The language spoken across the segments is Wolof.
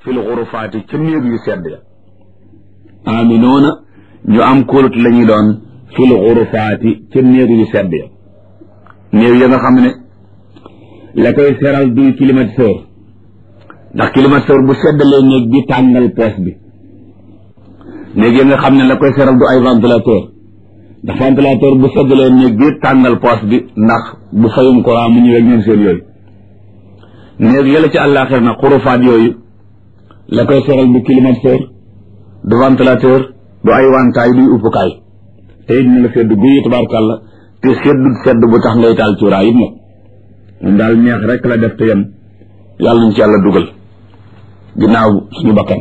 fil xurufaati ca néeg yu sedd ya aminoona ñu am kóolut la ñuy doon fil xurufaati ca néeg yu sedd ya néeg ya nga xam ne la koy seral duy climatiseur ndax climatiseur bu seddalee néeg bi tàngal poos bi néeg ya nga xam ne la koy seral du ay ventilateur ndax ventilateur bu seddalee néeg bi tàngal poos bi ndax bu fayum courant mu ñëwee ñoom seen yooyu néeg yàlla ci àllaaxir na xurufaat yooyu la koy seral du climatiseur du ventilateur du ay wantaay duy uppukaay te it na la sedd guyi tabaarkàlla te seddut sedd bu tax ngay taal cuuraay it nag moom daal neex rek la def te yem yàlla nañ ci yàlla dugal ginnaaw suñu bakkan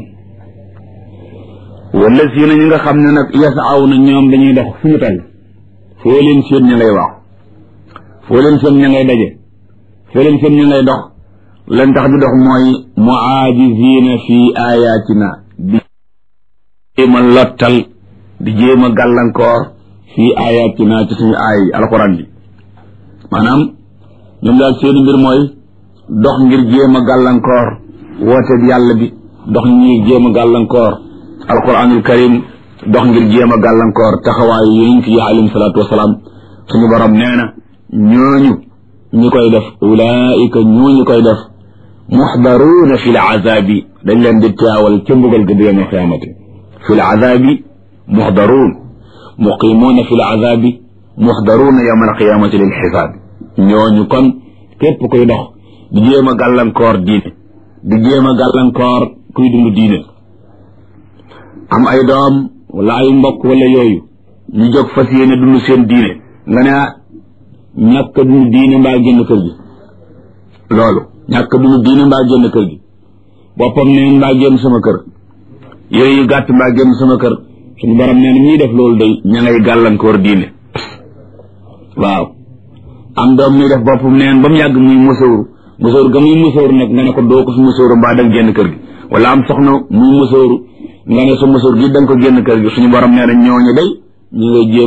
wala si na ñi nga xam ne nag yas aw na ñoom dañuy dox fu ñu toll foo leen seen ña ngay waaw foo leen seen ña ngay daje foo leen seen ña ngay dox leen tax di dox mooy muaajizina fi ayatina di jéem a lottal di jéem a gàllankoor fi ayatina ci suñu aay alxuraan bi maanaam ñoom daal seeni mbir mooy dox ngir jéem a gàllankoor woote bi yàlla bi dox ngir jéem a gàllankoor alquranul karim dox ngir jéem a gàllankoor taxawaayu yonent yi alayhim salaatu wasalaam suñu borom nee na ñooñu ñi koy def ulaika ñooñu koy def muxdaruuna fi l azabi dañ leen di teewal ca mbugal ga bu yawmal qiyaamati fi l azabi muxdaruun muqimuuna fi l azabi muxdaruuna yawmal qiyaamati lil xisaabi ñooñu kon képp kuy dox di jéem a gàllankoor diine di jéem a gàllankoor kuy dund diine am ay doom wala ay mbokk wala yooyu ñu jóg fas yéene dund seen diine nga ne ñàkk dund diine mbaa génn kër gi loolu ñàkk dund diine mbaa génn kër gi boppam neen mbaa génn sama kër yooyu yu gàtt mbaa génn sama kër suñu borom nee na ñuy def loolu day ña ngay gàllankoor diine waaw am doom muy def boppam neen ba mu yàgg muy musóoru musóoru ga muy musóoru nag nga ne ko doo ko fi musóoru mbaa danga génn kër gi wala am soxna muy musóoru nga ne sa musóor gi da nga ko génn kër gi suñu borom nee na ñooñu day ñu ngay jéem